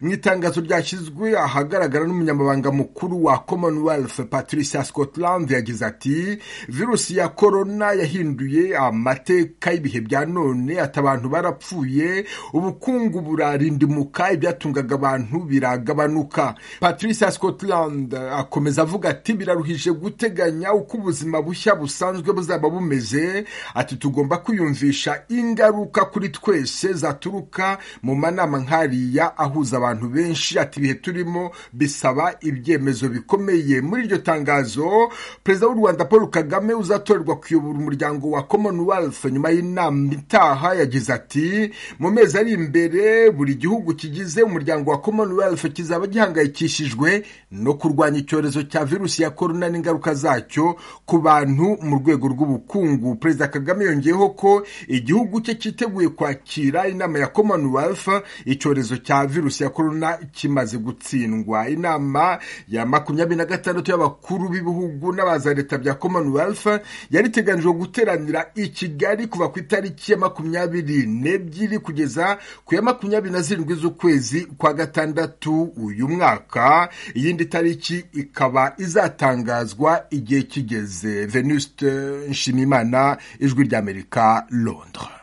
mu itangazo ryashyizwe ahagaragara n'umunyamabanga mukuru wa commonwealth patricia scotland yagize ati virusi ya korona yahinduye amateka y'ibihe bya none ati abantu barapfuye ubukungu burarindimuka ibyatungaga abantu biragabanuka patricia scotland akomeza avuga ati biraruhije guteganya uko ubuzima bushya busanzwe buzaba bumeze ati tugomba kwiyumvisha ingaruka kuri twese zaturuka mu manama nk'ariya ahuza abantu benshi ati ibihe turimo bisaba ibyemezo bikomeye muri iryo tangazo perezida w'u rwanda paul kagame uzatorerwa kuyobora umuryango wa commonwealth nyuma y'inama itaha yagize ati mu mezi ari imbere buri gihugu kigize umuryango wa commonwealth kizaba gihangayikishijwe no kurwanya icyorezo cya virusi ya korona n'ingaruka zacyo ku bantu mu rwego rw'ubukungu perezida kagame yongeyeho ko igihugu cye cyiteguye kwakira inama ya commonwealth icyorezo cya virusi ya korona kimaze gutsindwa inama ya makumyabiri na gatandatu y'abakuru b'ibihugu n'abaza leta bya commonwealth yari iteganijwe guteranira i kigali kuva ku itariki ya makumyabiri n'ebyiri kugeza ku ya makumyabiri na zirindwi z'ukwezi kwa gatandatu uyu mwaka iyindi tariki ikaba izatangazwa igihe kigeze venuste nshimimana ijwi ry'amerika londres